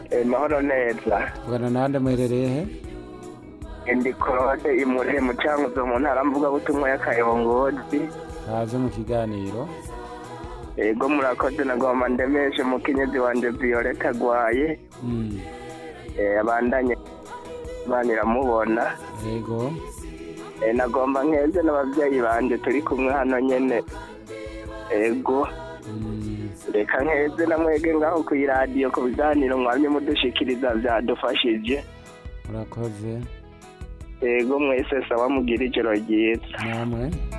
Eh, mahoro neza tuvugana nande muherereye he ndi claude imure mu cankuzo mu ntara mvugabutumwa y'akayongozi haze mu kiganiro ego murakoze nagomba ndemeshe mukenyezi wanje violeta agwaye Mm, eh, abandanye imana iramubona yego Eh, nagomba nkeze n'abavyeyi banje turi kumwe hano nyene ego Mm, reka nkeze namwege ngaho kw'iradiyo ku biganiro mwamye mudushikiriza vyadufashije murakoze ego mwese sawa mugira ijoro ryiza namwe